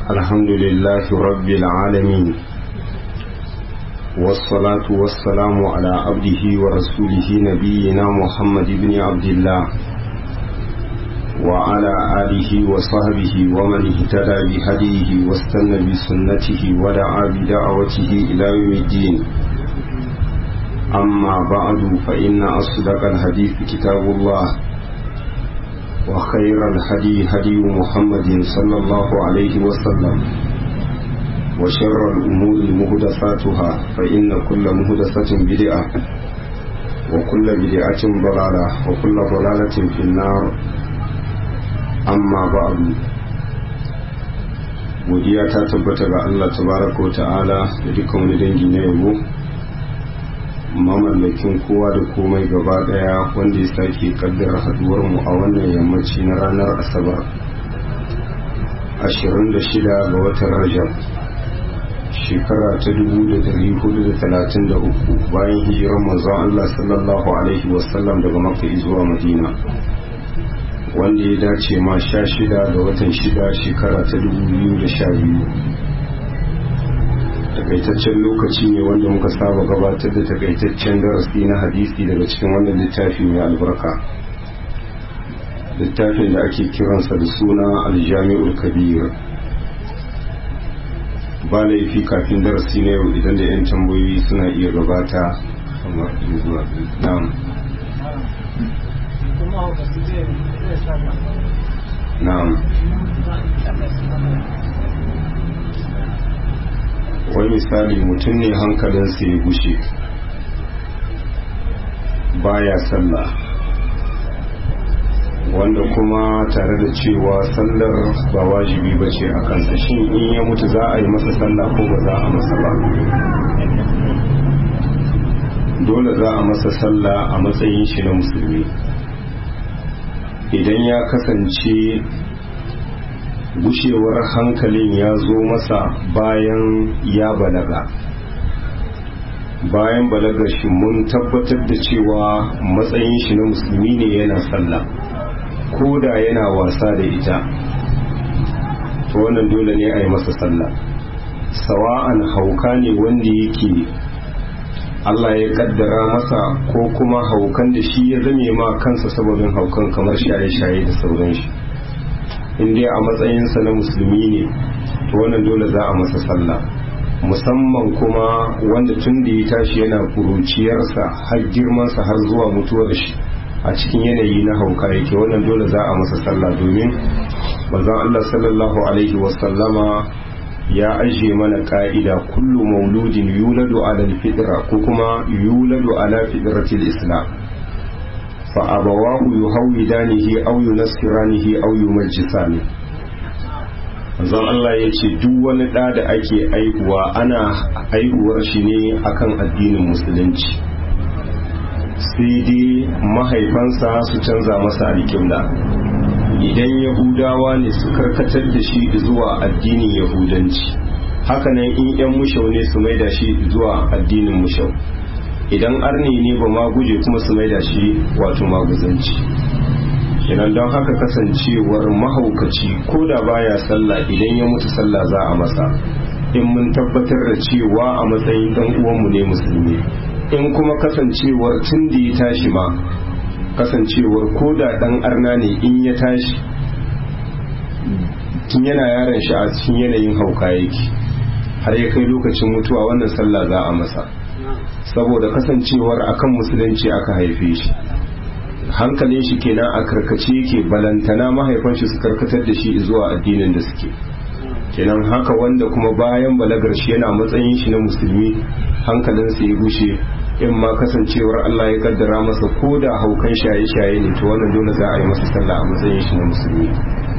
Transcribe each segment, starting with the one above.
الحمد لله رب العالمين والصلاة والسلام على عبده ورسوله نبينا محمد بن عبد الله وعلى آله وصحبه ومن اهتدى بهديه واستنى بسنته ودعا بدعوته إلى يوم الدين أما بعد فإن أصدق الحديث كتاب الله وخير الهدي هدي محمد صلى الله عليه وسلم وشر الأمور مهدفاتها فإن كل مهدفة بدعة وكل بدعة ضلالة وكل ضلالة في النار أما بعد godiya ta tabbata ga Allah tabaraka wa ta'ala da dukkan wani dangi na yabo mamallakin kowa da komai gaba daya wanda ya sake kaddara haduwar mu a wannan yammaci na ranar asabar 26 ga watan rajab shekara ta 1433 bayan hijirar manzon Allah sallallahu alaihi wasallam daga makka zuwa madina wanda ya dace ma 16 ga watan 6 shekara ta 2012 takaitaccen lokaci ne wanda muka saba gabatar da takaitaccen darasi na hadisi daga cikin wannan littafi mai albarka littafin da ake kiransa da suna aljami'ul kabir ba laifi kafin darasi na yau idan da 'yan tambayoyi suna iya gabata kamar zuwa na'am na'am wai misali mutum ne hankalinsa ya gushe baya sallah wanda kuma tare da cewa sallar ba wajibi ba ce a kansa shin in ya mutu za a yi masa sallah ko ba za a masa ba dole za a masa sallah a matsayin shi na musulmi idan ya kasance gushewar hankalin ya zo masa bayan ya balaga bayan balagar shi mun tabbatar da cewa matsayin shi na musulmi ne yana sallah ko da yana wasa da ita to wannan dole ne a yi masa sallah sawa'an hauka ne wanda yake Allah ya kaddara masa ko kuma haukan da shi ya zame ma kansa sababin haukan kamar shaye-shaye da sauran shi in dai a matsayinsa na musulmi ne to wannan dole za a masa sallah musamman kuma wanda tun da ya tashi yana kuruciyarsa har girmansa har zuwa mutuwar shi a cikin yanayi na hauka yake wannan dole za a masa sallah domin manzon Allah sallallahu alaihi wasallama ya ajiye mana ka'ida kullu mauludin yuladu ala fitra ko kuma yuladu ala fitratil islam fa abawahu yuhawidanihi aw yunassiranihi aw yumajjisani manzon Allah ya ce duk wani ɗa da ake aihuwa ana aihuwar shi ne akan addinin musulunci sai dai mahaifansa su canza masa alƙibla idan yahudawa ne su karkatar da shi zuwa addinin yahudanci hakanan in 'yan mushau ne su maida shi zuwa addinin mushau idan arni ne ba ma guje kuma su maida shi wato maguzanci idan don haka kasancewar mahaukaci ko da baya sallah idan ya mutu sallah za a masa in mun tabbatar da cewa a matsayin dan uwanmu ne musulmi in kuma kasancewar tun da ya tashi ma kasancewar ko da dan arna ne in ya tashi tun yana yaron shi a cikin yanayin hauka yake har ya kai lokacin mutuwa wannan sallah za a masa saboda kasancewar akan musulunci aka haife shi hankalin shi kenan a karkace yake balantana mahaifan shi su karkatar da shi zuwa addinin da suke kenan haka wanda kuma bayan balagar shi yana matsayin shi na musulmi hankalinsa ya gushe in ma kasancewar Allah ya kaddara masa ko da haukan shaye-shaye ne to wannan dole za a yi masa sallah a matsayin shi na musulmi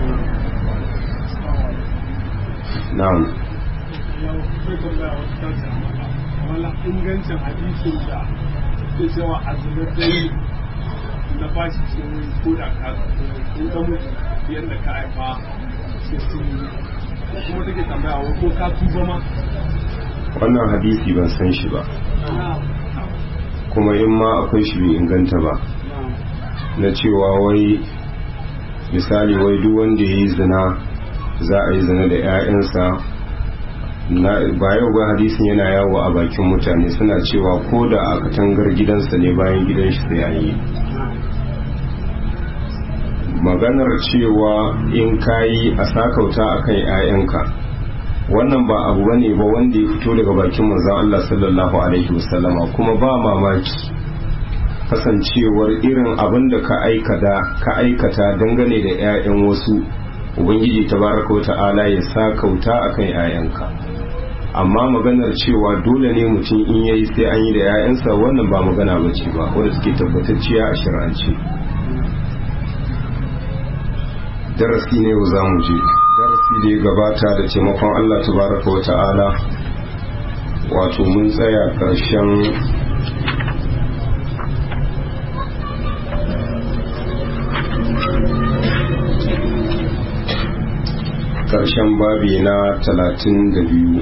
na'am ingancin hadisin da ke cewa azumin na bashi ce ko da ka ko ka mutu yadda ka haifa sai sun kuma take tambaya wa ko ka tuba ma wannan hadisi ban san shi ba kuma in ma akwai shi bai inganta ba na cewa wai misali wai duk wanda ya yi zina za a yi zina da 'ya'yansa ba yau ba hadisin yana yawo a bakin mutane suna cewa ko da a katangar gidansa ne bayan gidan shi sai an yi maganar cewa in kayi a sakauta akan 'ya'yanka wannan ba abu bane ba wanda ya fito daga bakin manzon Allah sallallahu alaihi wasallama kuma ba mamaki kasancewar irin abin da ka aikata ka aikata dangane da 'ya'yan wasu ubangiji tabaraka wa ta'ala ya sakauta akan 'ya'yanka amma maganar cewa dole ne mutum in yayi sai an yi da 'ya'yansa wannan ba magana bace ba wanda suke tabbatacciya a shari'ance darasi ne yau za mu je darasi da ya gabata da taimakon Allah tabaraka wa ta'ala wato mun tsaya ƙarshen ƙarshen babi na talatin da biyu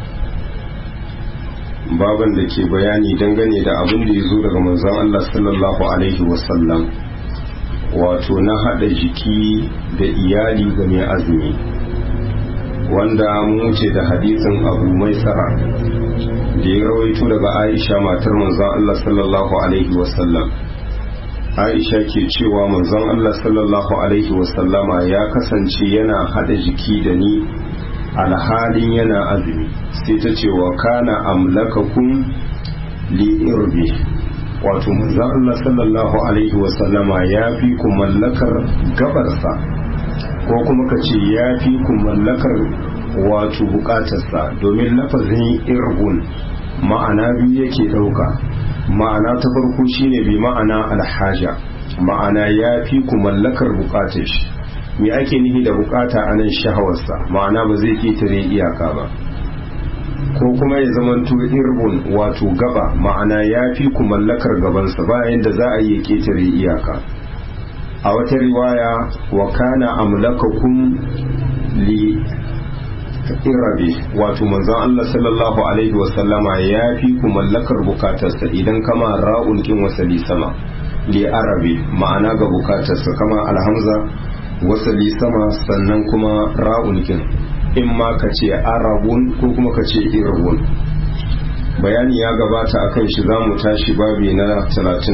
baban da ke bayani dangane da abin da ya zo daga manzon Allah sallallahu alaihi wasallam wato na haɗa jiki da iyali ga mai azumi wanda mu ce da hadisin abu mai tsara da ya rawaito daga aisha matar manzon Allah sallallahu alaihi wasallam aisha ke cewa manzon Allah sallallahu alaihi wasallama ya kasance yana haɗa jiki da ni alhalin yana azumi sai ta ce wa kana amlakakum li irbi wato manzon Allah sallallahu alaihi wasallama ya fi ku mallakar gabarsa ko kuma ka ce ya fi ku mallakar wato bukatarsa domin lafazin irgun ma'ana biyu yake ɗauka ma'ana ta farko shine bi ma'ana alhaja ma'ana ya fi ku mallakar bukatar shi me ake nihi da bukata a nan shahawarsa ma'ana ba zai ketare iyaka ba ko kuma ya zamanto irbun wato gaba ma'ana ya fi ku mallakar gabansa bayan da za a yi ketare iyaka a wata riwaya wa kana amlakakum li irabe wato manzon Allah sallallahu alaihi wasallama ya fi ku mallakar bukatarsa idan kama ra'un kin wasali sama li arabe ma'ana ga bukatarsa kama alhamza wasali sama sannan kuma ra'un kin in ma ka ce arabun ko kuma ka ce irabun bayani ya gabata akan shi za mu tashi babi na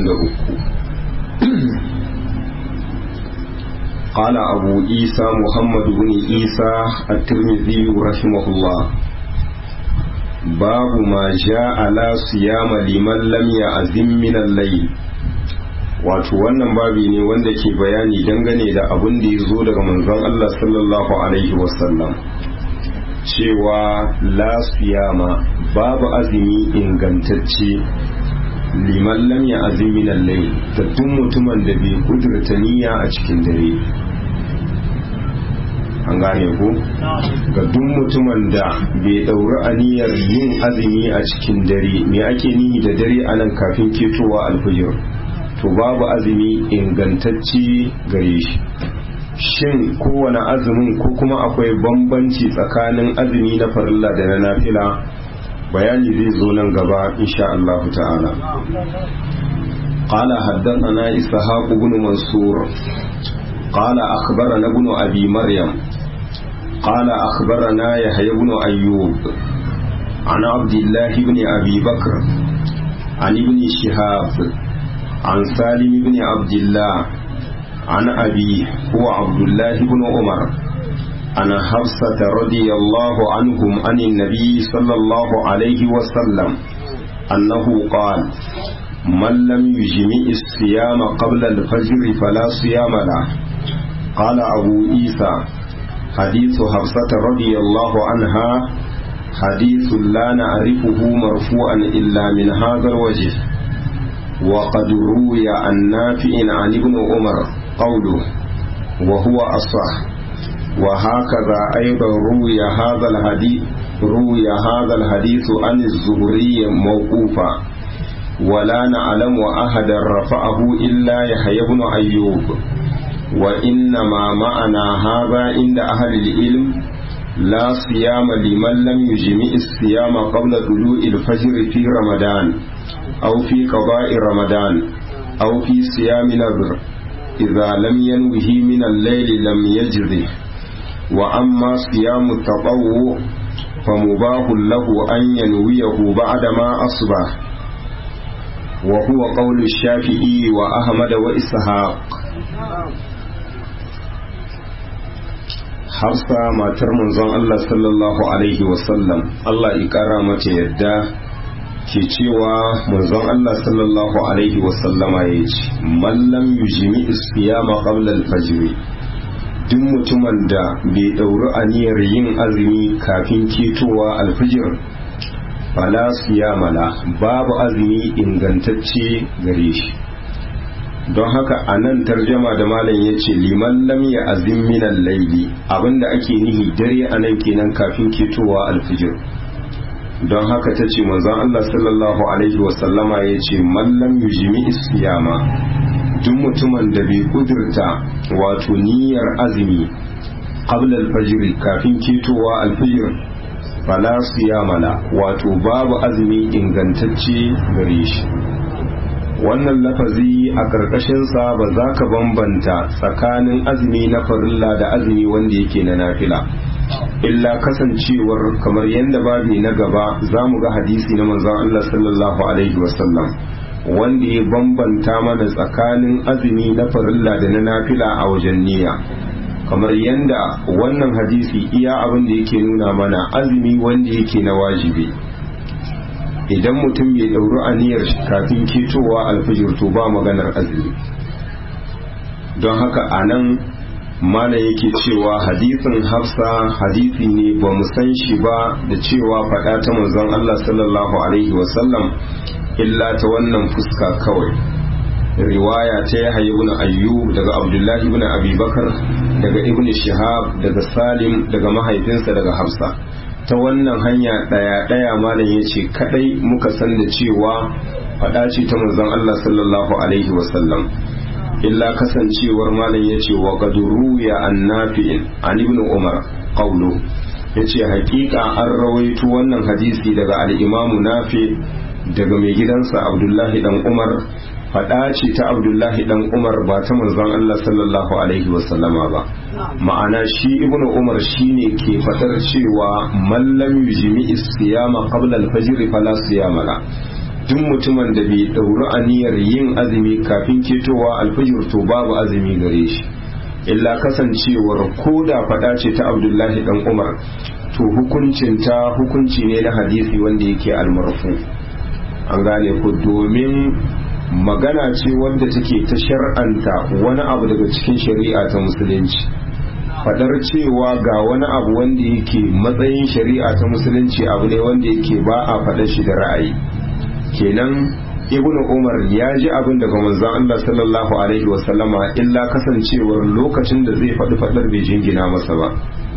33 قال أبو عيسى محمد بن عيسى الترمذي رحمه الله باب ما جاء لا صيام لمن لم يعزم من الليل wato wannan babi ne wanda ke bayani dangane da abin da ya zo daga manzon Allah sallallahu alaihi wasallam cewa la siyama babu azumi ingantacce liman lam ya azumi lallai da duk mutumin da bai kudurta niyya a cikin dare an gane ku ga duk mutumin da bai dauri aniyar yin azumi a cikin dare me ake nihi da dare anan kafin ketowa alfijir to babu azumi ingantacce gare shi shin kowane azumin ko kuma akwai bambanci tsakanin azumi na farilla da na nafila bayani zai zo nan gaba insha Allah ta'ala قال حدثنا إسحاق بن منصور قال أخبرنا ابن أبي مريم قال أخبرنا يحيى بن أيوب عن عبد الله بن أبي بكر عن ابن شهاب عن سالم بن عبد الله عن أبيه هو عبد الله بن عمر عن حفصة رضي الله عنهم عن النبي صلى الله عليه وسلم أنه قال من لم يجمع الصيام قبل الفجر فلا صيام له قال أبو عيسى حديث حفصة رضي الله عنها حديث لا نعرفه مرفوعا إلا من هذا الوجه وقد روي عن نافع عن ابن عمر قوله وهو أصح وهكذا أيضا روي هذا الحديث روي هذا الحديث عن الزهري موقوفا ولا نعلم أحدا رفعه إلا يحيى بن أيوب وإنما معنى هذا عند أهل العلم لا صيام لمن لم يجمع الصيام قبل طلوع الفجر في رمضان أو في قضاء رمضان أو في صيام نذر إذا لم ينوه من الليل لم يجزه وأما صيام التطوع فمباح له أن ينويه بعدما أصبح وهو قول الشافعي وأحمد وإسحاق Hafsa matar manzon Allah sallallahu Alaihi wasallam Allah ƙara mata yadda ke cewa manzon Allah sallallahu Alaihi wasallama ya ce, Mallam yujimi isfiyama qabla al-fajr duk mutumin da bai ɗauri aniyar yin azumi kafin ketowa alfijir fala siyamala babu azumi ingantacce gare shi don haka a nan tarjama da malam ya ce liman lam ya azim minan laili abinda ake nihi dare a nan kenan kafin ketowa alfijir don haka ta ce manzon Allah sallallahu alaihi wasallama ya ce mallam yujimi isiyama duk mutumin da bai kudurta wato niyyar azumi qabla alfajr kafin ketowa alfijir fala siyamala wato babu azumi ingantacce gare shi wannan lafazi a ƙarƙashinsa ba za ka bambanta tsakanin azumi na farilla da azumi wanda yake na nafila illa kasancewar kamar yadda babi na gaba za mu ga hadisi na manzon Allah sallallahu alaihi wasallam wanda ya bambanta mana tsakanin azumi na farilla da na nafila a wajen niyya kamar yadda wannan hadisi iya abin da yake nuna mana azumi wanda yake na wajibi idan mutum bai ɗauri aniyar kafin ketowa alfijir to ba maganar azumi don haka a nan mana yake cewa hadisin hafsa hadisi ne ba mu san shi ba da cewa faɗa ta manzon Allah sallallahu alaihi wasallam illa ta wannan fuska kawai riwaya ta ya ibn ayyub daga abdullahi ibn abubakar daga ibn shihab daga salim daga mahaifinsa daga hafsa ta wannan hanya ɗaya ɗaya malam ya ce kaɗai muka san da cewa faɗa ce ta manzon Allah sallallahu alaihi wasallam illa kasancewar malam ya ce wa gaduru ya annafi'in an ibn umar qawlu ya ce hakika an rawaito wannan hadisi daga al'imamu nafi daga mai gidansa abdullahi dan umar faɗa ce ta abdullahi dan umar ba ta manzon Allah sallallahu alaihi wasallama ba ma'ana shi ibn umar shine ke faɗar cewa mallam yujimi siyama qabla al-fajr fala siyama la duk mutumin da bai dauri aniyar yin azumi kafin ketowa alfajir to babu azumi gare shi illa kasancewar ko da faɗa ce ta abdullahi dan umar to hukuncin ta hukunci ne na hadisi wanda yake almarfu an gane ku domin magana ce wanda take ta shar'anta wani abu daga cikin shari'a ta musulunci fadar cewa ga wani abu wanda yake matsayin shari'a ta musulunci abu ne wanda yake ba a faɗa shi da ra'ayi kenan ibnu umar ya ji abin daga manzon Allah sallallahu alaihi wasallama illa kasancewar lokacin da zai faɗi faɗar bai jingina masa ba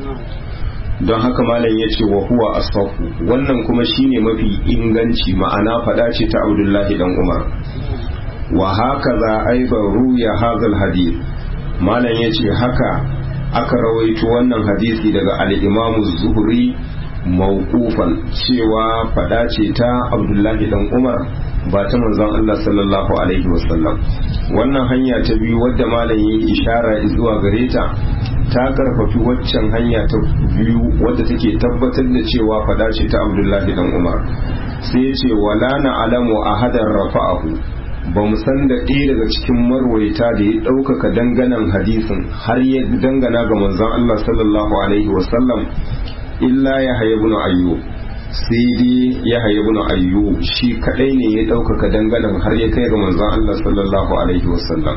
don haka malam ya ce wa huwa asfahu wannan kuma shine mafi inganci ma'ana faɗa ce ta abdullahi dan umar wa haka za aibar ruya hazal hadith malam ya ce haka aka rawaito wannan hadisi daga al'imamu zuhuri mawqufan cewa fada ce ta abdullahi dan umar ba ta manzon Allah sallallahu alaihi wasallam wannan hanya ta biyu wadda malam yi ishara zuwa gare ta ta karfafi waccan hanya ta biyu wadda take tabbatar da cewa fada ce ta abdullahi dan umar sai ya ce wala na alamu ahadan rafa'ahu ba mu san da ɗaya daga cikin marwaita da ya ɗaukaka danganan hadisin har ya dangana ga manzon Allah sallallahu alaihi wasallam illa ya haya ibn ayyub sai dai ya haya ibn ayyub shi kadai ne ya ɗaukaka danganan har ya kai ga manzon Allah sallallahu alaihi wasallam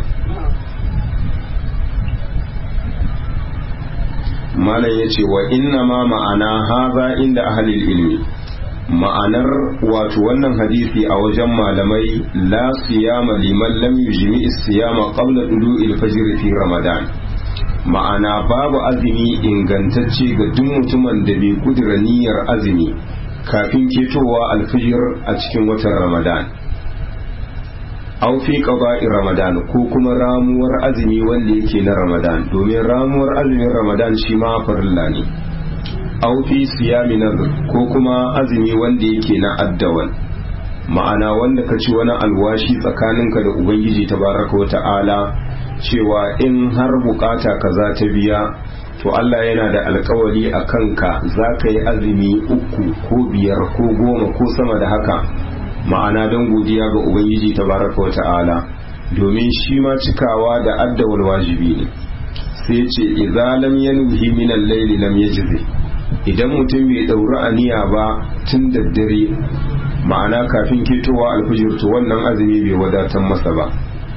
malam yace wa inna ma ma'ana haza inda ahlil ilmi ma'anar wato wannan hadisi a wajen malamai la siyama liman lam yujmi siyama qabla dulu'il fajr fi ramadan ma'ana babu azumi ingantacce ga duk mutumin da bai kudura niyyar azumi kafin ketowa alfijir a cikin watan ramadan aw fi qada'i ramadan ko kuma ramuwar azumi wanda yake na ramadan domin ramuwar azumin ramadan shi ma farilla ne aw fi siyami nadr ko kuma azumi wanda yake na addawan ma'ana wanda ka ci wani alwashi tsakaninka da ubangiji tabaraka wa ta'ala cewa in har bukata kaza ta biya to Allah yana da alkawari a kanka za ka yi azumi uku ko biyar ko goma ko sama da haka ma'ana don godiya ga ubangiji tabaraka wa ta'ala domin shi ma cikawa da addawal wajibi ne sai ce idza lam yanwi min al-layli lam yajzi idan mutum bai dauri aniya ba tun da dare ma'ana kafin ketowa alfijir to wannan azumi bai wadatar masa ba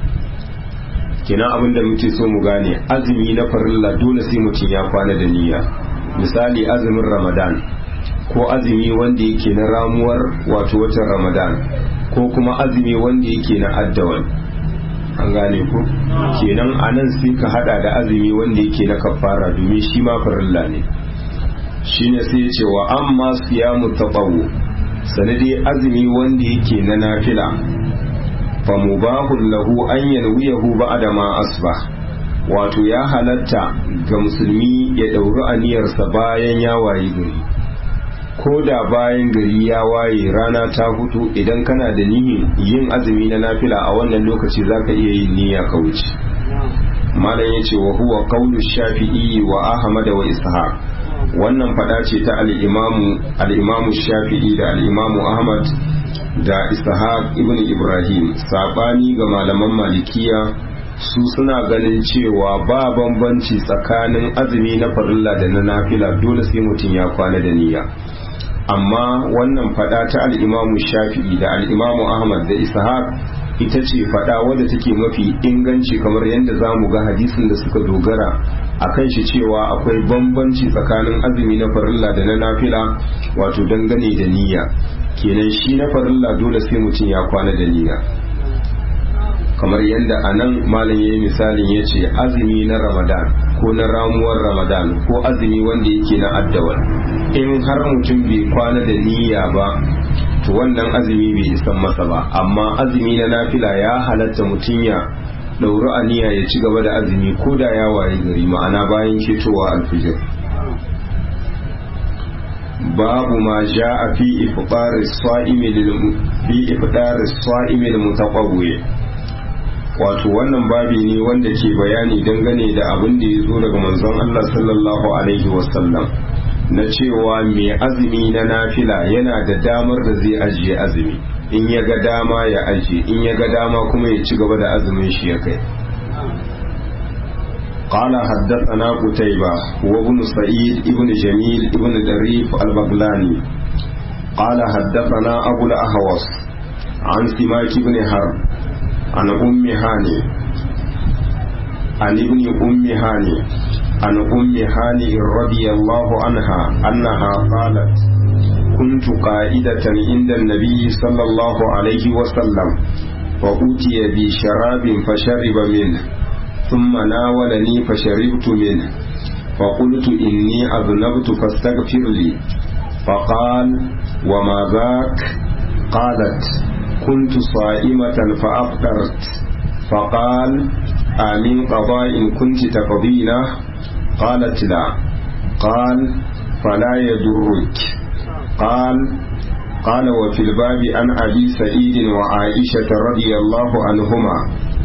kina abin da muke so mu gane azumi na farilla dole sai mutum ya kwana da niyya misali azumin ramadan ko azumi wanda yake na ramuwar wato watan ramadan ko kuma azumi wanda yake na addawan an gane ku kenan anan sai ka hada da azumi wanda yake na kafara domin shi ma farilla ne shine sai ya ce wa amma siyamu tatawu sanadi azumi wanda yake na nafila fa mubahul lahu an yanwiyahu ba'da ma asbah wato ya halatta ga musulmi ya dauri aniyarsa bayan ya wayi gari ko da bayan gari ya waye rana ta hutu idan kana da nihin yin azumi na nafila a wannan lokaci zaka iya yin niyya ka wuce malam yace wa huwa qawlu shafi'i wa ahmad wa ishaq wannan fada ce ta al-imamu al-imamu shafi'i da al-imamu ahmad da ishaq ibn ibrahim sabani ga malaman malikiya su suna ganin cewa ba bambanci tsakanin azumi na farilla da na nafila dole sai mutum ya kwana da niyya amma wannan fada ta al'imamu shafi'i da al'imamu ahmad da ishaq ita ce fada wadda take mafi inganci kamar yadda za mu ga hadisin da suka dogara a kan shi cewa akwai bambanci tsakanin azumi na farilla da na nafila wato dangane da niyya kenan shi na farilla dole sai mutum ya kwana da niyya kamar yadda a nan malam ya yi misalin ya ce azumi na ramadan ko na ramuwar ramadan ko azumi wanda yake na addawar in har mutum bai kwana da niyya ba to wannan azumi bai isan masa ba amma azumi na nafila ya halatta mutum ya ɗauri aniya ya ci gaba da azumi ko da ya waye gari ma'ana bayan ketowa alfijir babu ma ja a fi ifɗar sa'imi da mutaƙawwe wato wannan babi ne wanda ke bayani dangane da abin da ya zo daga manzon Allah sallallahu alaihi wasallam na cewa mai azumi na nafila yana da damar da zai ajiye azumi in ya ga dama ya ajiye in ya ga dama kuma ya ci gaba da azumin shi ya kai قال حدثنا قتيبة وابن سعيد ابن جميل ابن دريف البغلاني قال حدثنا أبو الأهوص عن سماك بن حرب عن أم هاني عن ابن أم هاني عن أم هاني رضي الله عنها أنها قالت كنت قائدة عند النبي صلى الله عليه وسلم فأتي بشراب فشرب منه ثم ناولني فشربت منه فقلت إني أذنبت فاستغفر لي فقال وما ذاك قالت كنت صائمة فأفطرت فقال آمن قضاء كنت تقضينه قالت لا قال فلا يضرك قال قال وفي الباب عن أبي سعيد وعائشة رضي الله عنهما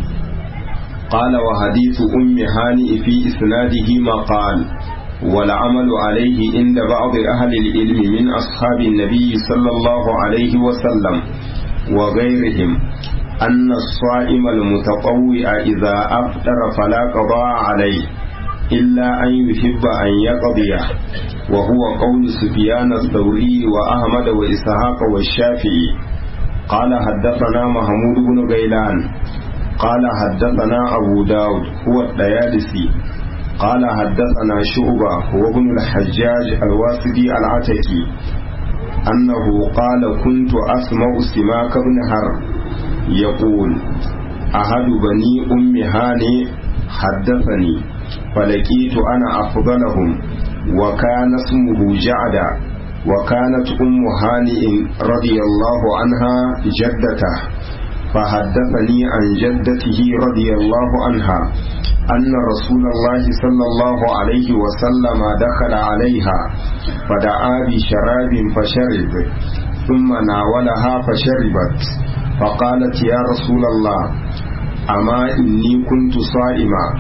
قال وحديث أم هانئ في إسناده مقال والعمل عليه عند بعض أهل العلم من أصحاب النبي صلى الله عليه وسلم وغيرهم أن الصائم المتطوع إذا أفطر فلا قضاء عليه إلا أن يحب أن يقضيه وهو قول سفيان الثوري وأحمد وإسحاق والشافعي قال حدثنا محمود بن غيلان قال حدثنا أبو داود هو الديالسي قال حدثنا شعبة هو ابن الحجاج الواسدي العتكي أنه قال كنت أسمع سماك بن حرب يقول أحد بني أم هاني حدثني فلقيت أنا أفضلهم وكان اسمه جعدا وكانت أم هانئ رضي الله عنها جدته فحدثني عن جدته رضي الله عنها أن رسول الله صلى الله عليه وسلم دخل عليها فدعا بشراب فشرب ثم ناولها فشربت فقالت يا رسول الله أما إني كنت صائمة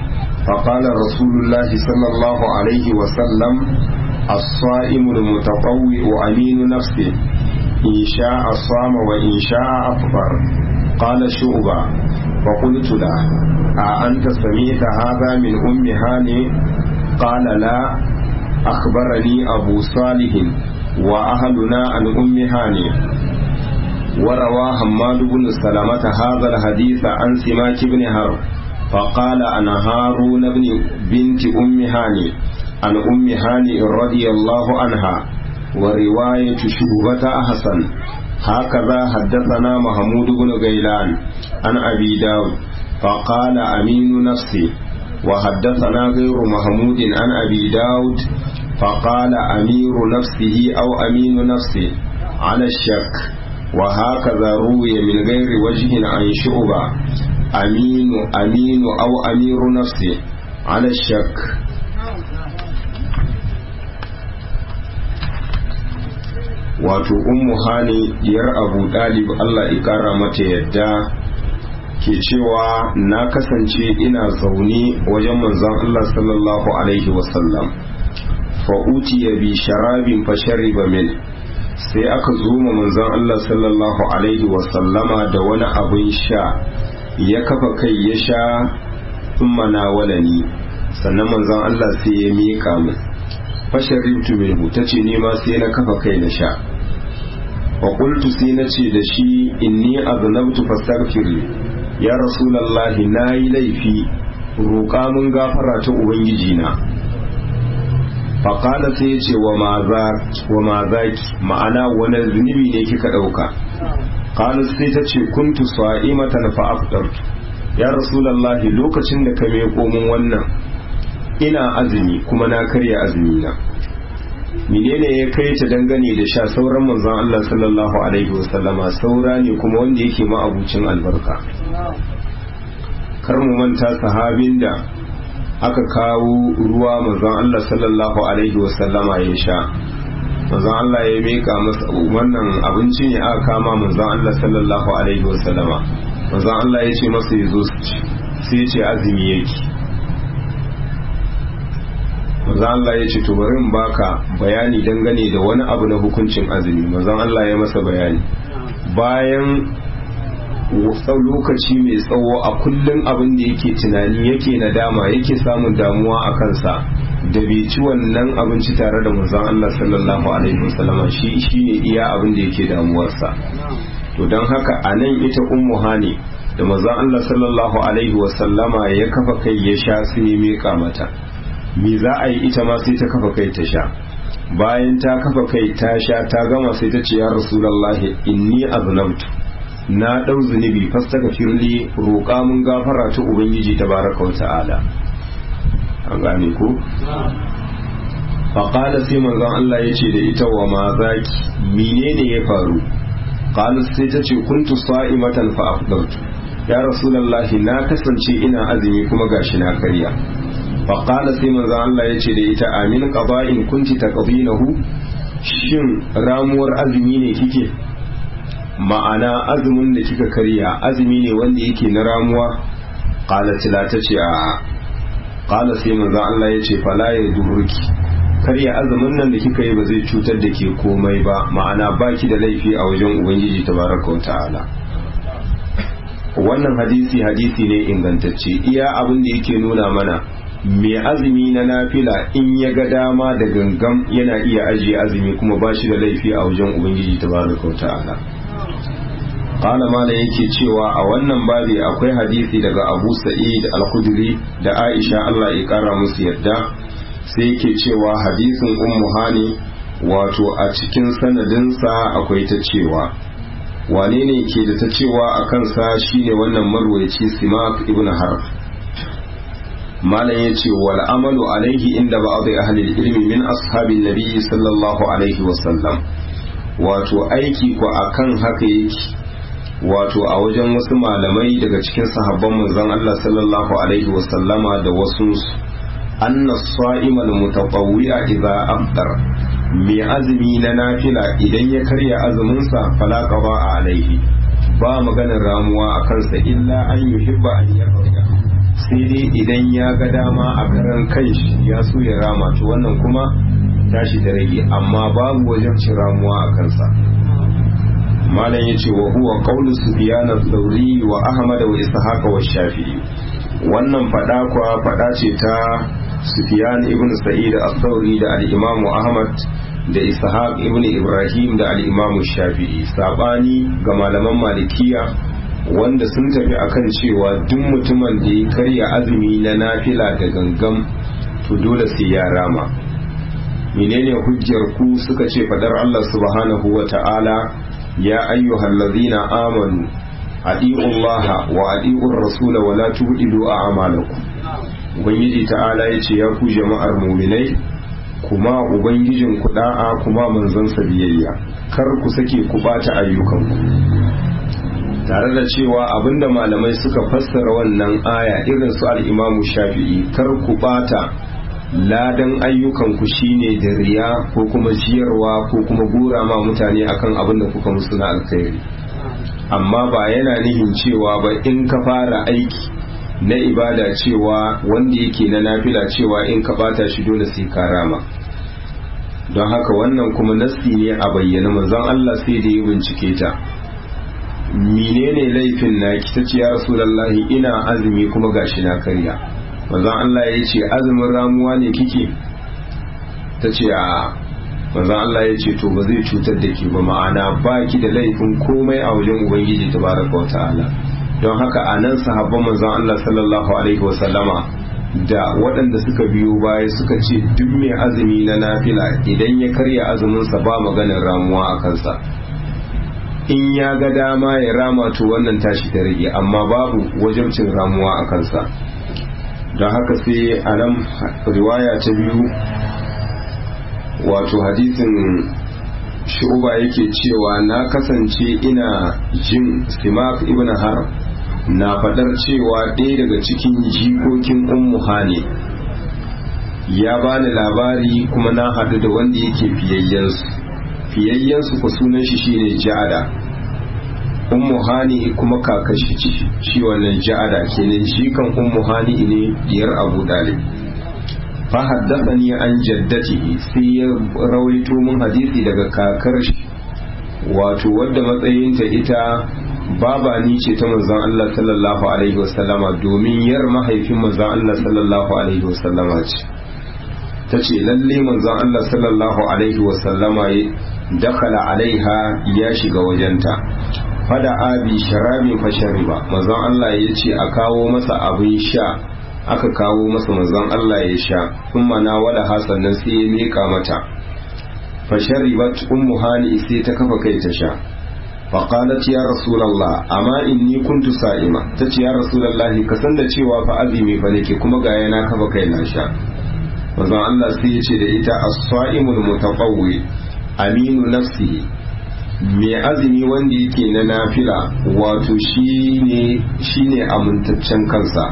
فقال رسول الله صلى الله عليه وسلم الصائم المتطوع أمين نفسه إن شاء صام وإن شاء أفطر قال شعبة فقلت له أأنت سمعت هذا من أم هاني قال لا أخبرني أبو صالح وأهلنا عن أم هاني وروى حماد بن سلامة هذا الحديث عن سماك بن هرب فقال أنا هارون بن بنت أم هاني عن أم هاني رضي الله عنها ورواية شعبة أحسن هكذا حدثنا محمود بن غيلان عن أبي داود فقال أمين نفسي وحدثنا غير محمود عن أبي داود فقال أمير نفسه أو أمين نفسه على الشك وهكذا روي من غير وجه عن شعبة أمين أمين أو أمير نفسه على الشك wato ummu hani diyar abu dalib Allah ikara mata yadda ke cewa na kasance ina zaune wajen manzon Allah sallallahu alaihi wasallam fa'utiya bi sharabin fashariba min sai aka zo ma manzon Allah sallallahu alaihi wasallama da wani abin sha ya kafa kai ya sha thumma nawalani sannan manzon Allah sai ya miƙa min fasharibtu minhu tace ni ma sai na kafa kai na sha wa qultu sai na ce da shi inni aznabtu fastaghfirli ya rasulullahi nayi laifi roƙa mun gafara ta ubangiji na faƙala sai ya ce wa ma zaki ma'ana wani zunubi ne kika ɗauka ƙalu sai ta ce kuntu sa'imatan fa afdartu ya rasulallahi lokacin da ka meko min wannan ina azumi kuma na karya azumi na menene ya kai ta dangane da sha sauran manzon Allah sallallahu alaihi wasallama saura ne kuma wanda yake ma'abucin albarka kar mu manta sahabin da aka kawo ruwa manzon Allah sallallahu alaihi wasallama ya sha manzon Allah ya mika masa wannan abinci ne aka kama manzon Allah sallallahu alaihi wasallama manzon Allah ya ce masa ya zo sai ya ce azumi yake manzon Allah ya ce to bari in baka bayani dangane da wani abu na hukuncin azumi manzon Allah ya masa bayani bayan lokaci mai tsawo a kullum abin da yake tunani yake nadama yake samun damuwa a kansa da bai ci wannan abinci tare da manzon Allah sallallahu alaihi wasallam shi shine iya abin da yake damuwarsa to don haka a nan ita ummu hani da manzon Allah sallallahu alaihi wasallama ya kafa kai ya sha sai ya mika mata me za a yi ita ma sai ta kafa kai ta sha bayan ta kafa kai ta sha ta gama sai ta ce ya rasulullahi inni aznabtu na ɗau zunubi fastaka firli roƙa mun gafara ta ubangiji ta baraka wata'ala an gane ko faƙala sai manzon Allah ya ce da ita wa ma zaki menene ya faru ƙala sai ta ce kuntu sa'imatan fa afdaltu ya rasulullahi na kasance ina azumi kuma gashi na karya faƙala sai manzon Allah ya ce da ita amin qada'in kunti taqdinahu shin ramuwar azumi ne kike ma'ana azumin da kika karya azumi ne wanda yake na ramuwa qalat la tace a qala sai manzo Allah ya ce fala ya durki karya azumin nan da kika yi ba zai cutar da ke komai ba ma'ana baki da laifi a wajen ubangiji tabaraka wa ta'ala wannan hadisi hadisi ne ingantacce iya abin da yake nuna mana mai azumi na nafila in ya ga dama da gangam yana iya ajiye azumi kuma ba shi da laifi a wajen ubangiji tabaraka wa ta'ala qala mala yake cewa a wannan babi akwai hadisi daga Abu Sa'id al-Khudri da Aisha Allah ya kara musu yadda sai yake cewa hadisin Ummu Hani wato a cikin sanadinsa akwai ta cewa wane ne ke da ta cewa a kansa shine wannan marwayaci Simak ibn Harb malam ya ce wal amalu alaihi inda ba'd ahli ilmi min ashabin nabi sallallahu alaihi wasallam wato aiki ko akan haka yake wato a wajen wasu malamai daga cikin sahabban manzon Allah sallallahu alaihi wasallama da wasu anna sa'imal mutatawwi'a idza afdar mai azumi na nafila idan ya karya azumin sa fala qada alaihi ba maganar ramuwa a kansa illa an yuhibba an yarda sai dai idan ya ga dama a karan kanshi ya so ya rama to wannan kuma tashi da rage amma babu wajen cin ramuwa a kansa malam yace wa huwa qawlu sufyan al-thawri wa ahmad wa ishaq wa shafi'i wannan fada kwa fada ce ta sufyan ibn sa'id al-thawri da al-imam ahmad da ishaq ibn ibrahim da al-imam shafi'i sabani ga malaman malikiya wanda sun tafi akan cewa duk mutumin da ya karya azumi na nafila da gangan to dole sai ya rama menene hujjar ku suka ce fadar Allah subhanahu wa ta'ala ya ayyuhal ladhina amanu adi'u Allah wa adi'u rasula wa la tubdilu a'malakum ubangiji ta'ala yace ya ku jama'ar mu'minai kuma ubangijin ku da'a kuma manzon sa biyayya kar ku sake ku bata ayyukanku tare da cewa abinda malamai suka fassara wannan aya irin su al-Imam Shafi'i kar ku bata ladan ayyukanku shine da riya ko kuma ciyarwa ko kuma gura ma mutane akan abin da kuka musu na alkhairi amma ba yana nihin cewa ba in ka fara aiki na ibada cewa wanda yake na nafila cewa in ka bata shi dole sai ka rama don haka wannan kuma nassi ne a bayyana manzon Allah sai da ya bincike ta menene laifin na ki tace ya rasulullahi ina azumi kuma gashi na karya manzon Allah ya ce azumin ramuwa ne kike ta ce a manzon Allah ya ce to ba zai cutar da ke ba ma'ana ba ki da laifin komai a wajen ubangiji tabaraka wa ta'ala don haka a nan sahabban manzon Allah sallallahu alaihi wasallama da waɗanda suka biyo baya suka ce duk mai azumi na nafila idan ya karya azuminsa ba maganar ramuwa a kansa in ya ga dama ya rama to wannan tashi ta rage amma babu wajabcin ramuwa a kansa don haka sai a nan riwaya ta biyu wato hadisin shu'uba yake cewa na kasance ina jin simak ibn har na fadar cewa ɗaya daga cikin jikokin ummu hani ya bani labari kuma na haɗu da wanda yake fiyayyensu fiyayyensu ku sunan shi shine ja'ada ummu hani kuma kakashi ce shi wannan ja'ada kenan shi kan ummu hani ne diyar abu dalib fa haddathani an jaddatihi sai ya rawaito mun hadisi daga kakar shi wato wadda matsayinta ita baba ni ce ta manzon Allah sallallahu alaihi wasallama domin yar mahaifin manzon Allah sallallahu alaihi wasallama ce ta ce lalle manzon Allah sallallahu alaihi wasallama dakala alaiha ya shiga wajenta fada abi sharabi fa shariba manzon Allah ya ce a kawo masa abin sha aka kawo masa manzon Allah ya sha kuma na wada hasannan sai ya mika mata fa sharibat ummu hani sai ta kafa kai ta sha fa qalat ya rasulullah amma inni kuntu sa'ima tace ya rasulullah ka san da cewa fa azumi fa nake kuma ga yana kafa kai na sha manzon Allah sai ya ce da ita as-sa'imul mutatawwi aminu nafsihi mai azumi wanda yake na nafila wato shi ne amintaccen kansa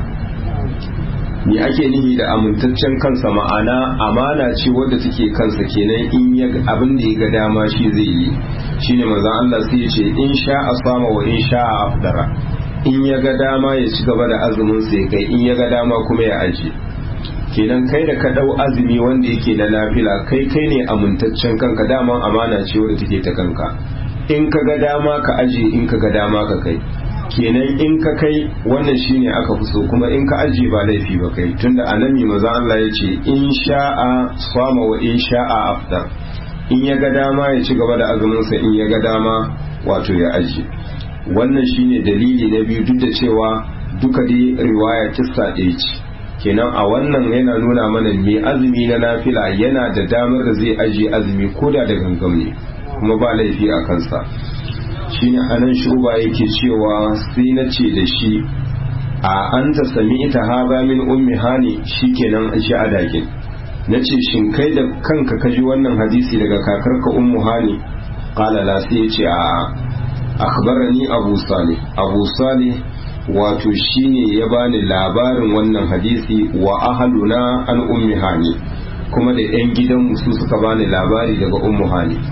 me ake nihi da amintaccen kansa ma'ana amana ce wadda take kansa kenan in ya abin da ya ga dama shi zai yi shine manzon Allah sai ya ce in sha asama wa in sha afdara in ya ga dama ya ci gaba da azumin sa ya kai in ya ga dama kuma ya aje kenan kai da ka dau azumi wanda yake na nafila kai kai ne amintaccen kanka daman amana ce wadda take ta kanka in ka ga dama ka aje in ka ga dama ka kai kenan in ka kai wannan shine aka fi so kuma in ka aje ba laifi ba kai tunda annabi maza Allah ya ce in sha'a sama wa in sha'a aftar in ya ga dama ya ci gaba da azumin sa in ya ga dama wato ya aje wannan shine dalili na biyu duk da cewa duka dai riwaya kissa ɗaya ce kenan a wannan yana nuna mana mai azumi na nafila yana da damar da zai ajiye azumi ko da da gangam ne kuma ba laifi a kansa shine anan shuba yake cewa sai na ce da shi a an ta sami ita haza min ummi hani shikenan shi a dakin na ce shin kai da kanka ka ji wannan hadisi daga kakarka ummu hani qala la sai ya ce a akhbarani abu salih abu salih wato shine ya bani labarin wannan hadisi wa ahaluna an ummi hani kuma da yan gidan su suka bani labari daga ummu hani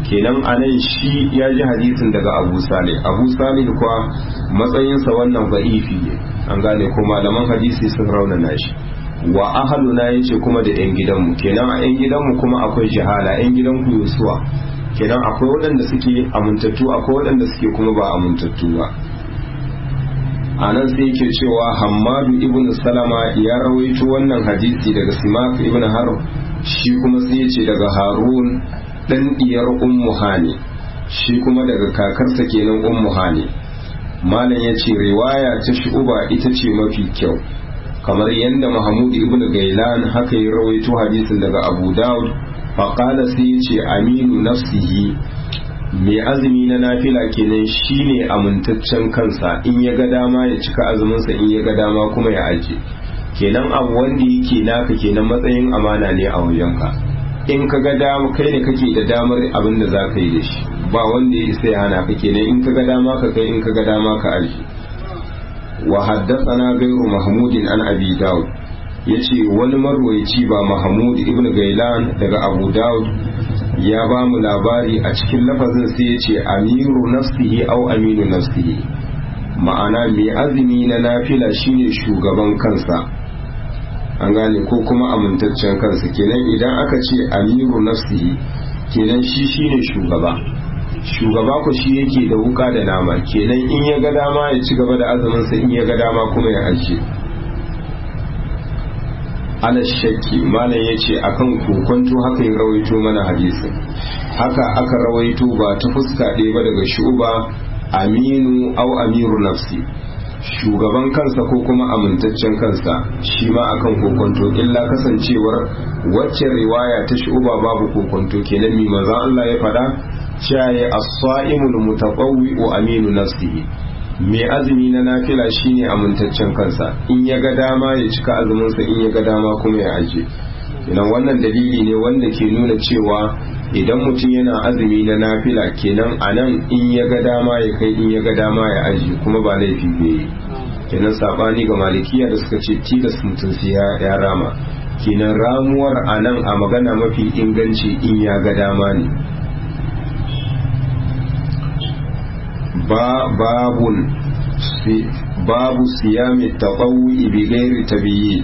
kenan anan shi ya ji hadisin daga abu salih abu salih kuwa matsayinsa wannan ba'ifi ne an gane ko malaman hadisi sun raunana shi wa ahaluna yace kuma da yan gidanmu kenan a yan gidanmu kuma akwai jihala yan gidanku yusuwa kenan akwai waɗanda suke amintattu akwai waɗanda suke kuma ba amintattu ba a nan sai yake cewa hammadu ibn salama ya rawaito wannan hadisi daga simak ibn harb shi kuma sai yace daga harun dan diyar ummu hani shi kuma daga kakarsa kenan ummu hani malam yace riwaya ta shu'uba ita ce mafi kyau kamar yadda mahmud ibn gailan haka ya rawaito hadisin daga abu daud faƙala sai ya ce aminu nafsihi mai azumi na nafila kenan shine amintaccen kansa in ya ga dama ya cika azuminsa in ya ga dama kuma ya aje kenan abu wanda yake naka kenan matsayin amana ne a wajenka in ka ga dama kai ne kake da damar abin da za ka yi da shi ba wanda ya isa ya hana ka kenan in ka ga dama ka kai in ka ga dama ka aje wa haddathana ghayru mahmudin an abi daud yace wani marwayaci ba mahmud ibn gailan daga abu daud ya ba mu labari a cikin lafazin sai yace amiru nafsihi au aminu nafsihi ma'ana mai azumi na nafila shine shugaban kansa an gane ko kuma amintaccen kansa kenan idan aka ce amiru nafsihi kenan shi shine shugaba shugaba ku shi yake da wuka da nama kenan in ya ga dama ya ci gaba da azuminsa in ya ga dama kuma ya ajiye ala shakki malam ya ce akan kokonto haka ya rawaito mana hadisin haka aka rawaito ba ta fuska ɗaya ba daga shuba aminu au amiru nafsi shugaban kansa ko kuma amintaccen kansa shi ma akan kokonto illa kasancewar wacce riwaya ta shuba babu kokonto kenan mi maza Allah ya faɗa cewa as-sa'imul mutatawwi'u aminu nafsihi mai azumi na nafila shine amintaccen kansa in ya ga dama ya cika azuminsa in ya ga dama kuma ya aje idan wannan dalili ne wanda ke nuna cewa idan mutum yana azumi na nafila kenan a nan in ya ga dama ya kai in ya ga dama ya aje kuma ba laifi bai kenan sabani ga malikiya da suka ce tilas mutum sai ya rama kenan ramuwar a nan a magana mafi inganci in ya ga dama ne babun babu siyami taɓawi bi gairi tabiyi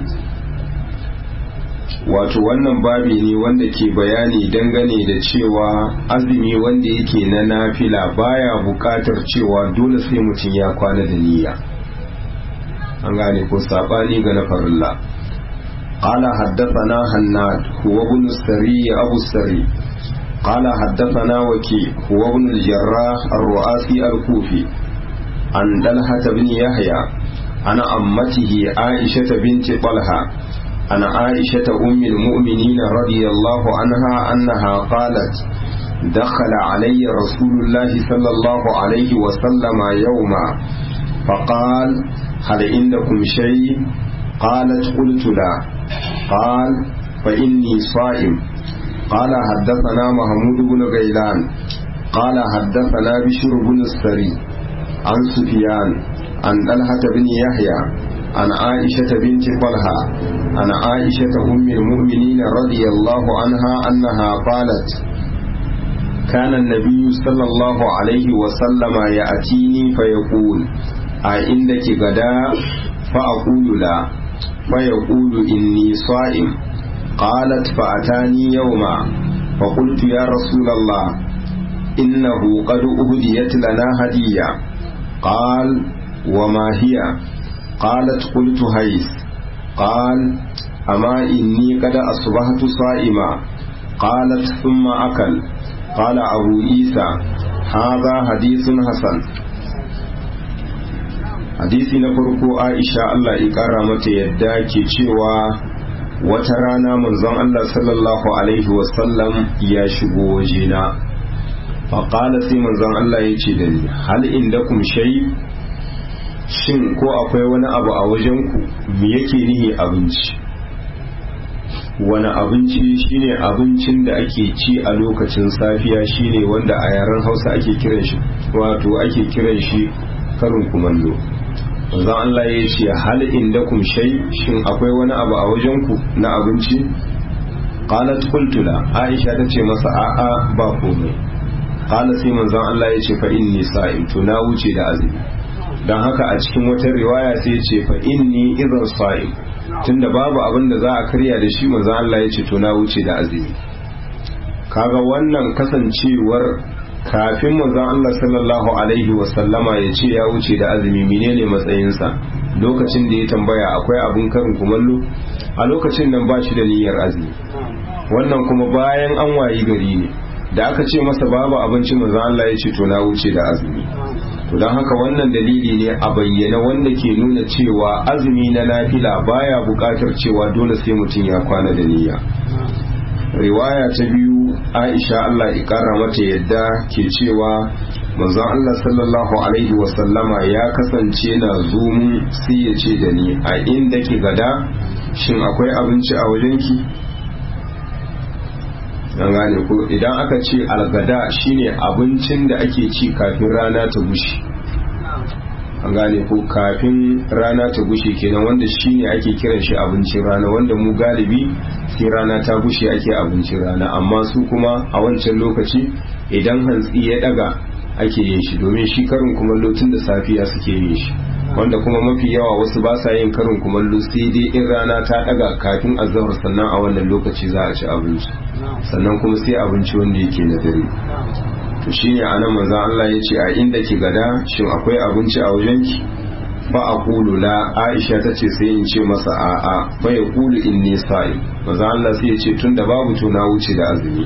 wato wannan babi ne wanda ke bayani dangane da cewa azumi wanda yake na nafila baya buƙatar cewa dole sai mutum ya kwana da niyya an gane ko saɓani ga na farilla قال حدثنا هناد هو ابن السري أبو السري قال حدثنا وكي هو ابن الجراح الرؤاسي الكوفي عن طلحة بن يحيى عن أمته عائشة بنت طلحة عن عائشة أم المؤمنين رضي الله عنها أنها قالت دخل علي رسول الله صلى الله عليه وسلم يوما فقال هل عندكم شيء قالت قلت لا قال فإني صائم قال حدثنا محمود بن غيلان قال حدثنا بشر بن السري عن سفيان عن طلحة بن يحيى عن عائشة بنت طلحة عن عائشة أم المؤمنين رضي الله عنها أنها قالت كان النبي صلى الله عليه وسلم يأتيني فيقول أعندك غداء فأقول لا فيقول إني صائم قالت فأتاني يوما فقلت يا رسول الله إنه قد أهديت لنا هدية قال وما هي قالت قلت هيس قال أما إني قد أصبحت صائما قالت ثم أكل قال أبو عيسى هذا حديث حسن hadisi na farko aisha Allah ya kara mata yadda ke cewa wata rana manzon Allah sallallahu alaihi wasallam ya shigo wajena faƙala sai manzon Allah ya ce da ni hal inda kum shay shin ko akwai wani abu a wajenku me yake nihi abinci wani abinci shine abincin da ake ci a lokacin safiya shine wanda a yaren hausa ake kiran shi wato ake kiran shi karin kumallo manzon Allah ya ce hal indakum shay shin akwai wani abu a wajenku na abinci qalat qultu la aisha ta ce masa a'a ba komai qala sai manzon Allah ya ce fa inni sa'im to na wuce da azumi dan haka a cikin wata riwaya sai ya ce fa inni idan sa'im tunda babu abin da za a karya da shi manzon Allah ya ce to na wuce da azumi kaga wannan kasancewar kafin manzon Allah sallallahu alaihi wasallama ya ce ya wuce da azumi menene matsayinsa lokacin da ya tambaya akwai abun karin kumallo a lokacin nan ba shi da niyyar azumi wannan kuma bayan an wayi gari ne da aka ce masa babu abinci manzon Allah ya ce to na wuce da azumi to don haka wannan dalili ne a bayyana wanda ke nuna cewa azumi na nafila baya buƙatar cewa dole sai mutum ya kwana da niyya riwaya ta biyu aisha Allah ikara mata yadda ke cewa manzon Allah sallallahu alaihi wasallama ya kasance na zumun sai ya ce da ni a inda ke gada shin akwai abinci a wajenki an gane ko idan aka ce algada shine abincin da ake ci kafin rana ta gushi an gane ko kafin rana ta gushe kenan wanda shine ake kiran shi abincin rana wanda mu galibi sai rana ta gushe ake abincin rana amma su kuma a wancan lokaci idan hantsi ya daga ake yin shi domin shi karin kumallo tun da safiya suke yin shi wanda kuma mafi yawa wasu ba sa yin karin kumallo sai dai in rana ta daga kafin azahar sannan a wannan lokaci za a ci abinci sannan kuma sai abinci wanda yake na dare to shine anan manzon Allah ya ce a inda ki gada shin akwai abinci a wajenki fa aqulu la Aisha tace sai in ce masa a a fa yaqulu inni sa'im manzon Allah sai ya ce tunda babu to na wuce da azumi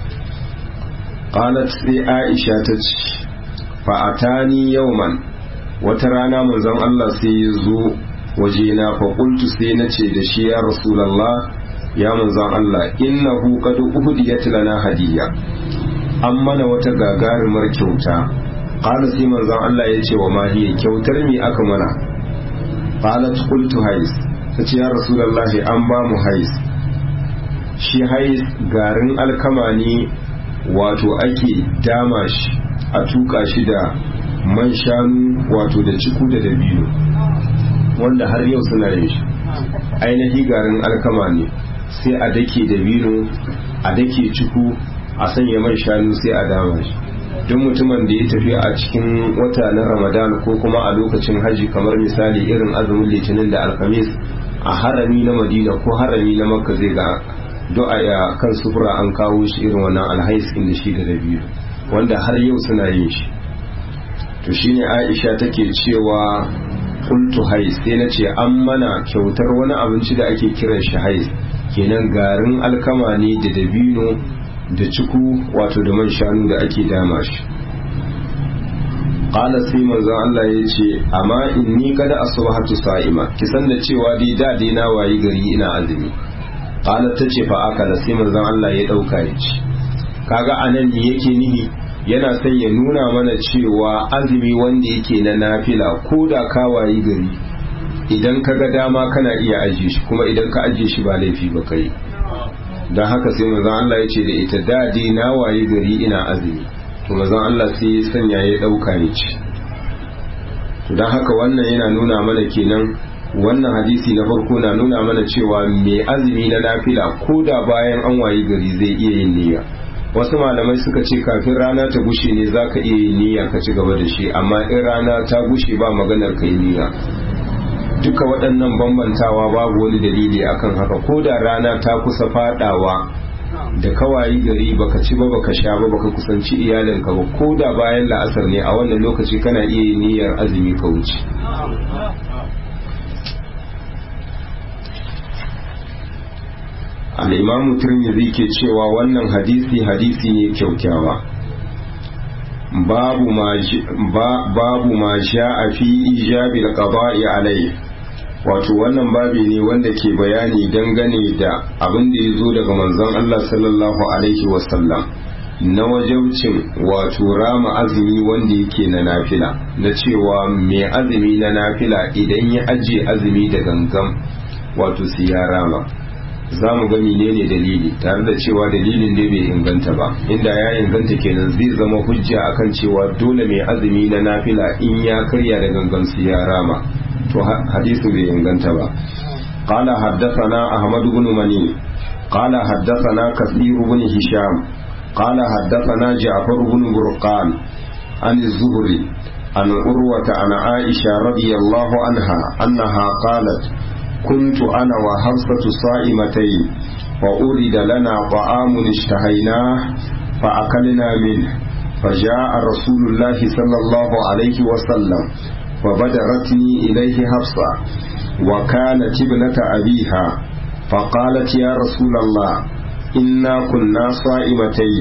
qalat sai Aisha tace fa atani yawman wata rana manzon Allah sai ya zo wajena fa qultu sai nace da shi ya rasulullah ya manzon Allah innahu qad uhdiyat lana hadiyya an mana wata gagarumar kyauta qala sai manzon Allah ya ce wa mahiya kyautar me aka mana qalat qultu hais tace ya rasulullahi an ba mu hais shi hais garin alkama ne wato ake dama shi a tuka shi da man shanu wato da ciku da dabino wanda har yau suna yin shi ainihi garin alkama ne sai a dake dabino a dake ciku a sanya man shanu sai a dama shi duk mutumin da ya tafi a cikin wata na ramadan ko kuma a lokacin haji kamar misali irin azumin litinin da alhamis a harami na madina ko harami na makka zai ga du'a ya kan sufura an kawo shi irin wannan alhais da shi da dabi'u wanda har yau suna yin shi to shine aisha take cewa kultu hais sai na ce an mana kyautar wani abinci da ake kiran shi hais kenan garin alkama ne da dabino da ciku wato da man shanu da ake dama shi qala sai manzo Allah ya ce amma inni kada asbahatu sa'ima kisan da cewa dai da dai na wayi gari ina azumi qala tace fa akala sai manzo Allah ya dauka ya ci kaga anan ne yake nihi yana son ya nuna mana cewa azumi wanda yake na nafila ko da ka wayi gari idan ka ga dama kana iya ajiye shi kuma idan ka ajiye shi ba laifi ba kai don haka sai manzon Allah ya ce da ita dadi na wayi gari ina azumi to manzon Allah sai ya sanya ya dauka ya ci to don haka wannan yana nuna mana kenan wannan hadisi na farko na nuna mana cewa mai azumi na nafila ko da bayan an wayi gari zai iya yin niyya wasu malamai suka ce kafin rana ta gushe ne za ka iya yin niyya ka ci gaba da shi amma in rana ta gushe ba maganar kai niyya duka waɗannan bambantawa babu wani dalili akan haka ko da rana ta kusa fadawa da kawai gari baka ci ba baka sha ba baka kusanci iyalinka ba ko da bayan la'asar ne a wannan lokaci kana iya yin niyyar azumi ka wuce al'imamu turmizi ke cewa wannan hadisi hadisi ne kyaukyawa babu ma sha a fi ijabi da ƙaba'i alai wato wannan babi ne wanda ke bayani dangane da abin da ya zo daga manzon Allah sallallahu alaihi wasallam na wajabcin wato rama azumi wanda yake na nafila na cewa mai azumi na nafila idan ya ajiye azumi da gangan wato su ya rama za mu gani ne ne dalili tare da cewa dalilin ne bai inganta ba inda ya inganta kenan zai zama hujja akan cewa dole mai azumi na nafila in ya karya da gangan su ya rama to hadisin bai inganta ba قال حدثنا أحمد بن مني قال حدثنا كثير بن هشام قال حدثنا جعفر بن برقان عن الزهري عن عروة عن عائشة رضي الله عنها أنها قالت كنت أنا وحفصة صائمتين وأرد لنا طعام اشتهيناه فأكلنا منه فجاء رسول الله صلى الله عليه وسلم فبدرتني إليه حفصة وكانت ابنة أبيها فقالت يا رسول الله إنا كنا صائمتين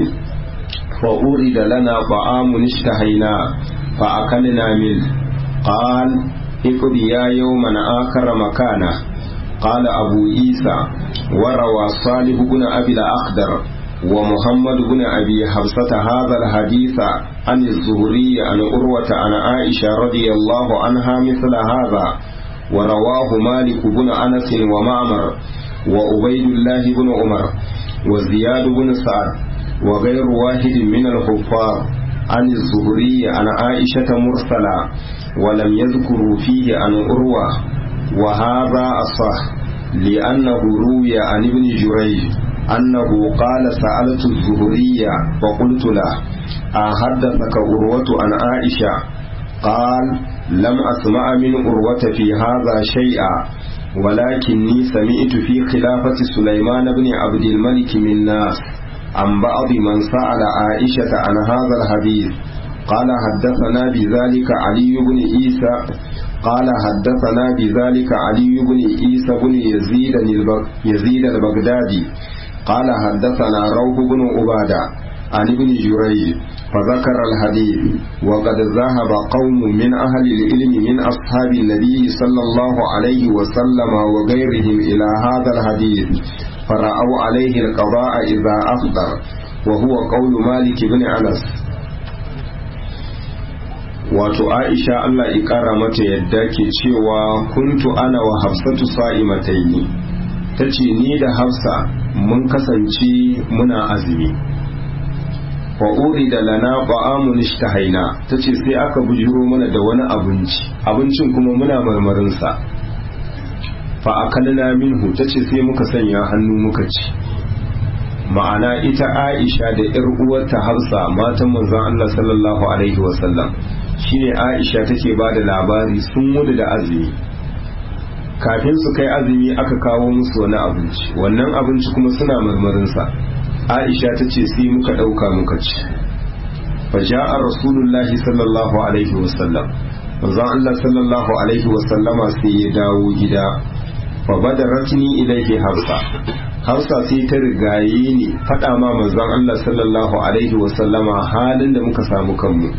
فأورد لنا طعام اشتهيناه فأكلنا منه قال اقضي يا يوما آخر مكانه قال أبو عيسى وروى صالح بن أبي الأخدر ومحمد بن أبي حفصة هذا الحديث عن الزهري عن أروة عن عائشة رضي الله عنها مثل هذا ورواه مالك بن أنس ومعمر وأبيد الله بن عمر وزياد بن سعد وغير واحد من الحفاظ عن الزهري عن عائشة مرسلا ولم يذكروا فيه عن أروة وهذا أصح لأنه روي عن ابن جريج أنه قال سألت الزهري فقلت له أحدثك أروة عن عائشة قال لم أسمع من أروة في هذا شيئا ولكني سمعت في خلافة سليمان بن عبد الملك من ناس عن بعض من سأل عائشة عن هذا الحديث قال حدثنا بذلك علي بن عيسى قال حدثنا بذلك علي بن عيسى بن يزيد يزيد البغدادي قال حدثنا روح بن عبادة عن ابن جريج فذكر الحديث وقد ذهب قوم من أهل العلم من أصحاب النبي صلى الله عليه وسلم وغيرهم إلى هذا الحديث فرأوا عليه القضاء إذا أفطر وهو قول مالك بن أنس wato aisha Allah ya kara mata yadda ke cewa kuntu ana wa hafsatu sa'imataini tace ni da hafsa mun kasance muna azumi wa urida lana ba'amun ishtahaina tace sai aka bujiro mana da wani abinci abincin kuma muna marmarin sa fa akalna minhu tace sai muka sanya hannu muka ci ma'ana ita Aisha da ƴar uwarta Hafsa matan manzon Allah sallallahu alaihi wasallam shine Aisha take ba da labari sun mudu da azumi kafin su kai azumi aka kawo musu wani abinci wannan abinci kuma suna marmarinsa Aisha ta ce sai muka ɗauka muka ci fa ja'a rasulullahi sallallahu alaihi wasallam manzon Allah sallallahu alaihi wasallama sai ya dawo gida fa badaratni ilaihi hafsa hafsa sai ta rigaye ni faɗa ma manzon Allah sallallahu alaihi wasallama halin da muka samu kanmu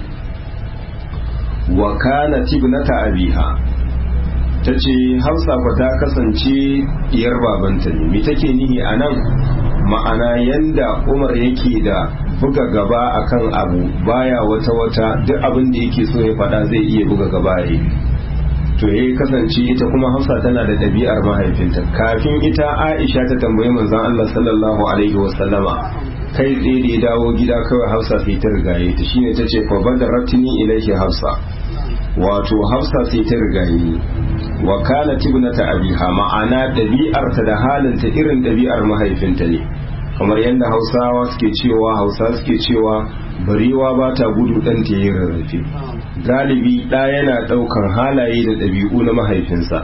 wa kana tibnata abiha ta ce hausa fa ta kasance diyar babanta ne me take nihi a nan ma'ana yanda umar yake da buga gaba akan abu baya wata wata duk abin da yake so ya faɗa zai iya buga gaba ya to ya kasance ita kuma hausa tana da ɗabi'ar mahaifinta kafin ita aisha ta tambayi manzon allah sallallahu alaihi wasallama kai tsaye da ya dawo gida kawai hausa sai ta rigaye ta shine ta ce fa badaratini ilaihi hausa wato hafsa sai ta rigaye wa kana tibnata abiha ma'ana dabi'arta da halinta irin dabi'ar mahaifinta ne kamar yadda hausawa suke cewa hausa suke cewa barewa ba ta gudu dan ta yi rarrafe galibi ɗa yana ɗaukar halaye da ɗabi'u na mahaifinsa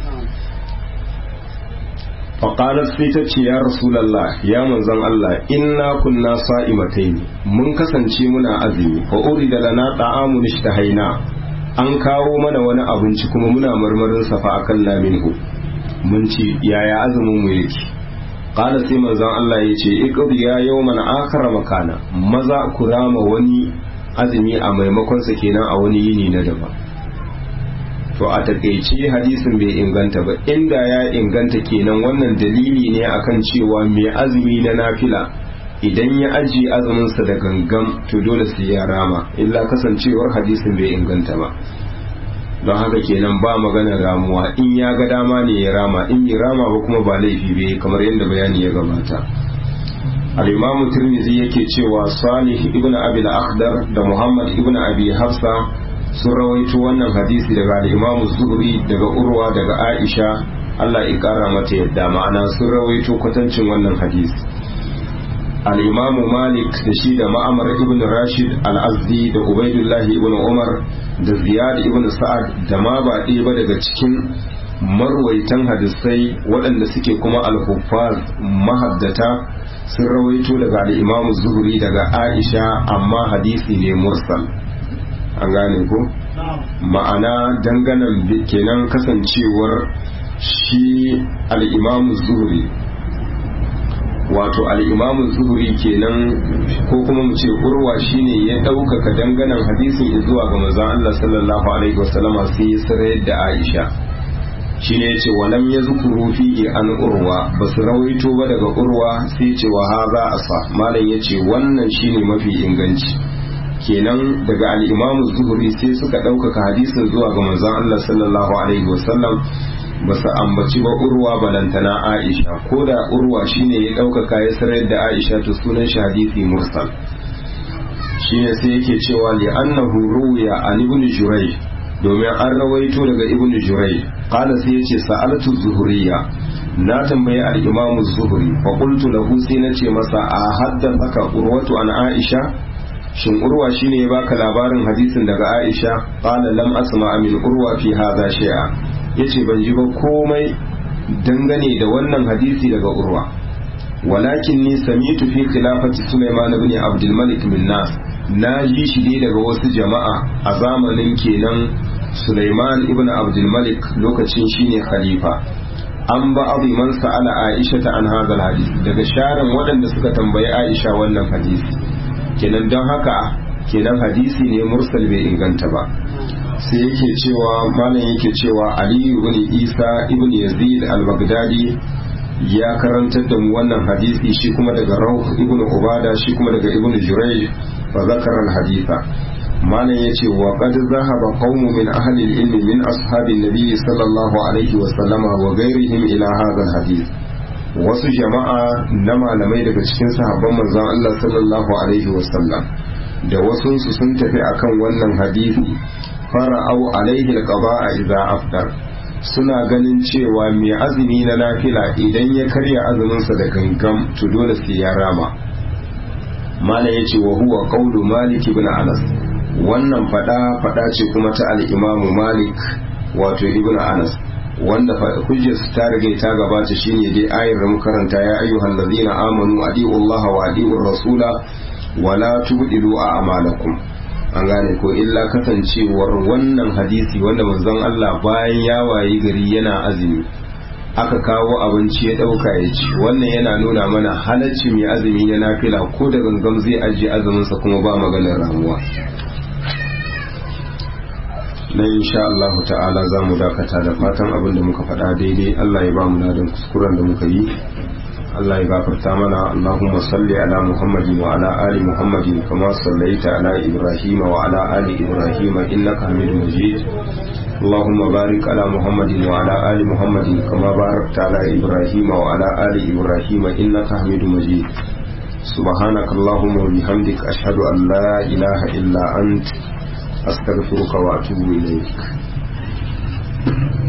faƙalar sai ta ce ya rasulallah ya manzon Allah inna kunna sa'imatai mun kasance muna azumi fa urida lana ta'amun ishtahaina an kawo mana wani abinci kuma muna marmarin safa akan laminhu mun ci yaya azumin mu yake qala sai manzon Allah ya ce iqdi ya yawman akhara makana maza ku rama wani azumi a maimakon sa kenan a wani yini na daban to a takeice hadisin bai inganta ba inda ya inganta kenan wannan dalili ne akan cewa mai azumi na nafila idan ya ajiye azuminsa da gangan to dole sai ya rama illa kasancewar hadisin bai inganta ba don haka kenan ba magana ramuwa in ya ga dama ne ya rama in bai rama ba kuma ba laifi bai kamar yadda bayani ya gabata al-imamu tirmidhi yake cewa salih ibn abi al-akhdar da muhammad ibn abi hafsa sun rawaito wannan hadisi daga al-imamu zuhri daga urwa daga aisha Allah ya kara mata yadda ma'ana sun rawaito kwatancin wannan hadisi al'imamu malik da shi da ma'amar ibn rashid al'azdi da ubaidullahi ibn umar da ziyad ibn sa'ad da ma ba ɗaya ba daga cikin marwaitan hadisai waɗanda suke kuma al-huffaz mahaddata sun rawaito daga al'imamu zuhuri daga aisha amma hadisi ne mursal an gane ko ma'ana danganan kenan kasancewar shi al'imamu zuhuri wato al'imamu zuhuri kenan ko kuma mu ce urwa shine ya ɗaukaka danganan hadisin zuwa ga manzon Allah sallallahu alaihi wasallama sai ya sarayar da Aisha shine yace walam yazkuru fi an urwa basu rawaito ba daga urwa sai ce wa haza asa malam yace wannan shine mafi inganci kenan daga al-imamu zuhuri sai suka ɗaukaka hadisin zuwa ga manzon Allah sallallahu alaihi wasallam ba su ambaci ba urwa balantana aisha ko da urwa shine ya ɗaukaka ya sarar da aisha to sunan shi hadisi mursal shine sai yake cewa li annahu ruwiya an ibn jurai domin an rawaito daga ibn jurai qala sai yace sa'altu zuhuriya na tambayi al-imam zuhuri fa qultu lahu sai nace masa a haddathaka urwatu an aisha shin urwa shine ya baka labarin hadisin daga aisha qala lam asma min urwa fi hadha shay'a yace ban ji ba komai dangane da wannan hadisi daga urwa walakin ni samitu fi khilafati Sulaiman ibn Abdul Malik min nas na ji shi dai daga wasu jama'a a zamanin kenan Sulaiman ibn Abdul Malik lokacin shine khalifa an ba abu man sa'ala Aisha ta an hadal hadisi daga sharan waɗanda suka tambayi Aisha wannan hadisi kenan don haka kenan hadisi ne mursal bai inganta ba sai yake cewa malam yake cewa Ali ibn Isa ibn Yazid al-Baghdadi ya karantar da mu wannan hadisi shi kuma daga Rawh ibn Ubada shi kuma daga Ibn Jurayj fa zakara al-haditha malam yace wa qad zahaba qaumun min ahli al-ilm min ashabi an-nabi sallallahu alaihi wa sallama wa ghairihim ila hadha al-hadith wasu jama'a na malamai daga cikin sahabban manzon Allah sallallahu alaihi wa sallam da wasu sun tafi akan wannan hadisi fara'au alaihi alqada'a idza aftar suna ganin cewa mai azumi na nafila idan ya karya azuminsa da gangam to dole sai ya rama mala yace wa huwa qawlu malik ibn anas wannan fada fada ce kuma ta al-imam malik wato ibn anas wanda hujjar ta riga ta gabata shine dai ayar da karanta ya ayyuhal ladina amanu adi'u allaha wa adi'ur rasula wala tubdilu a'malakum an gane ko illa kasancewar wannan hadisi wanda manzon Allah bayan ya wayi gari yana azumi aka kawo abinci ya dauka ya ci wannan yana nuna mana halacci mai azumi na nafila ko da gangam zai ajiye azuminsa kuma ba maganar ramuwa na insha Allah ta'ala za mu dakata da fatan abin da muka faɗa daidai Allah ya ba mu ladan kuskuren da muka yi Allah ya gafarta mana Allahumma salli ala Muhammadin wa ala ali Muhammadin kama sallaita ala Ibrahim wa ala ali Ibrahim innaka Hamidum Majid اللهم بارك على محمد وعلى آل محمد كما باركت على إبراهيم وعلى آل إبراهيم إنك حميد مجيد سبحانك اللهم وبحمدك أشهد أن لا إله إلا أنت أستغفرك وأتوب إليك